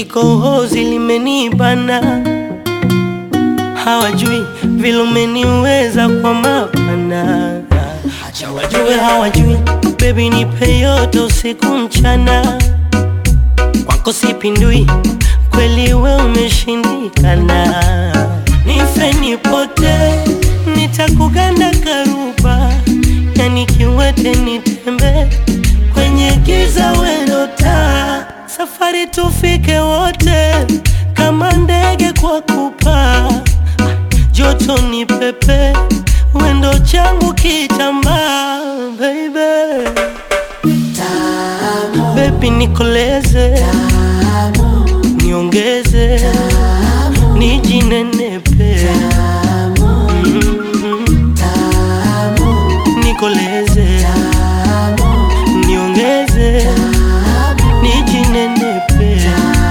likohozi limenibana, hawajui vile umeniweza kwa mapana. Acha wajue hawajui, baby nipe yote usiku mchana, kwako sipindui, kweli we umeshindikana. Nife nipote, nitakuganda karuba, yani kiwete nitembe kwenye giza wendo taa, safari tufike wote kama ndege kwa kupaa, joto ni pepe, wendo changu kitambaa, baby baby nikoleze, niongeze, nijinenepe, Mm, nikoleze, niongeze, nijinenepe.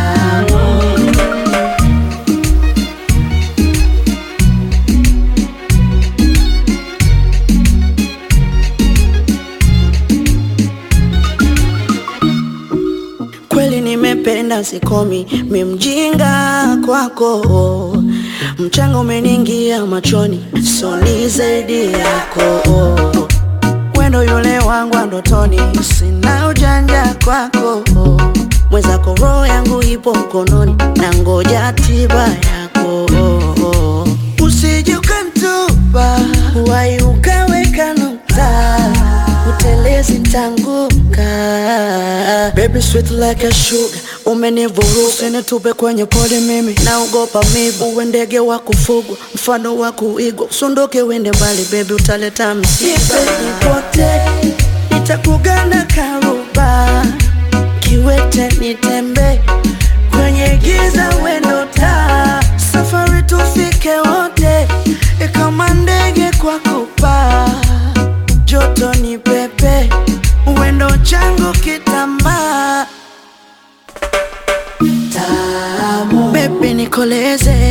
Kweli nimependa sikomi, mi mjinga kwako, mchanga umeniingia machoni, soni zaidi yako, wendo yule wangu wa ndotoni, sina ujanja kwako, mwenzako roho yangu ipo mkononi, na ngoja tiba yako, usije ukanitupa, wai ukaweka nukta, utelezi ntanguka Baby sweet like a sugar Umenivuruga usinitupe kwenye pole mimi Naogopa mibu uwe ndege wa kufugwa Mfano wa kuigwa Usunduke uende mbali baby utaleta msiba Nipote Nitakuganda karuba Kiwete nitembe Kwenye giza wendo taa Safari tufike wote Kama ndege kwa kupaa Joto ni pepe Wendo changu kitambaa Baby nikoleze